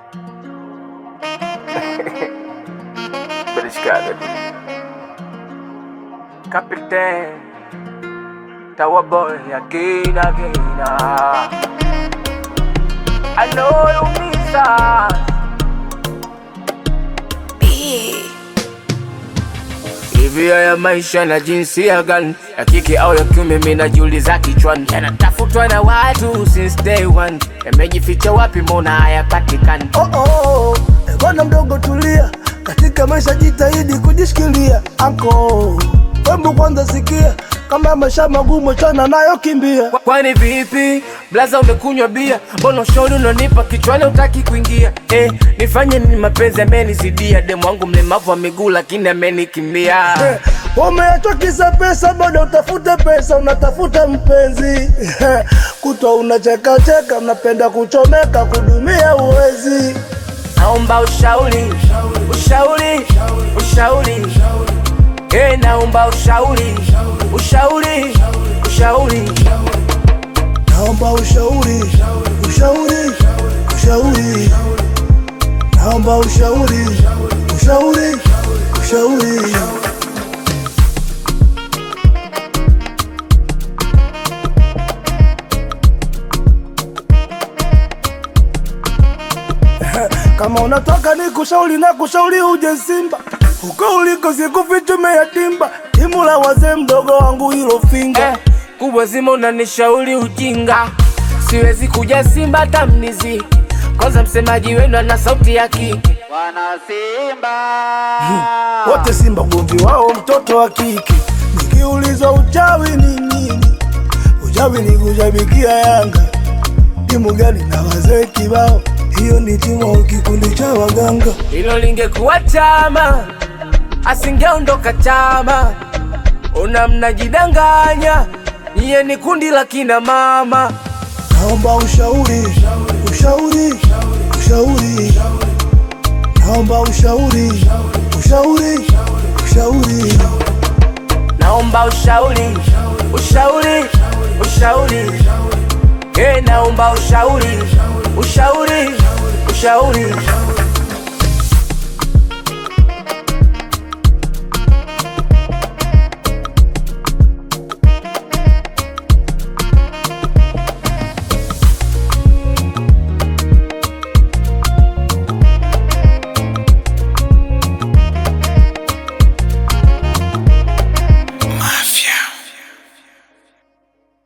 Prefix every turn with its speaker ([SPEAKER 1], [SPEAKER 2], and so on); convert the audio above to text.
[SPEAKER 1] Beliscada. Captain. Tower boy again, again. ah. I know you miss us. Hivi haya maisha na jinsia gani ya kike au ya kiume, mimi najiuliza kichwani, yanatafutwa na watu since day one, yamejificha wapi? Mbona hayapatikani?
[SPEAKER 2] Oh, oh, eh, bwana mdogo tulia, katika maisha jitahidi kujishikilia. Anko wembu kwanza sikia, kama maisha magumu chana nayo kimbia.
[SPEAKER 1] Kwani vipi blaza, umekunywa bia? Mbona ushauri unanipa kichwani utaki kuingia? Eh, nifanye nini? Mapenzi amenizidia, demu wangu mlemavu wa miguu lakini amenikimbia.
[SPEAKER 2] Eh, Umeachwa kisa pesa, bado utafute pesa, unatafuta mpenzi kutwa unacheka cheka, unapenda kuchomeka, kudumia uwezi.
[SPEAKER 1] Naomba ushauri, ushauri, ushauri. Eh, naomba ushauri, ushauri, ushauri.
[SPEAKER 2] Naomba ushauri, ushauri, ushauri. Naomba ushauri, ushauri, ushauri. Kama unataka ni kushauri na kushauri uje Simba, huko uliko sikufichume yatimba, timu la wazee mdogo wangu hilo finga
[SPEAKER 1] Eh, kubwa zima unanishauri ujinga, siwezi kuja Simba tamnizi. Kwanza msemaji wenu ana sauti ya kike.
[SPEAKER 3] Wana Simba
[SPEAKER 2] wote Simba ugomvi wao mtoto wa kike. Nikiulizwa uchawi ni nini, uchawi ni kushabikia Yanga. Timu gani na wazee kibao, hiyo ni timu au kikundi cha waganga.
[SPEAKER 1] Hilo lingekuwa chama, asingeondoka chama. Una mnajidanganya, niye ni kundi la kina mama.
[SPEAKER 2] Naomba ushauri, ushauri, ushauri. Naomba ushauri, ushauri, ushauri.
[SPEAKER 1] Naomba ushauri, ushauri, ushauri. Eh, naomba ushauri, ushauri, ushauri.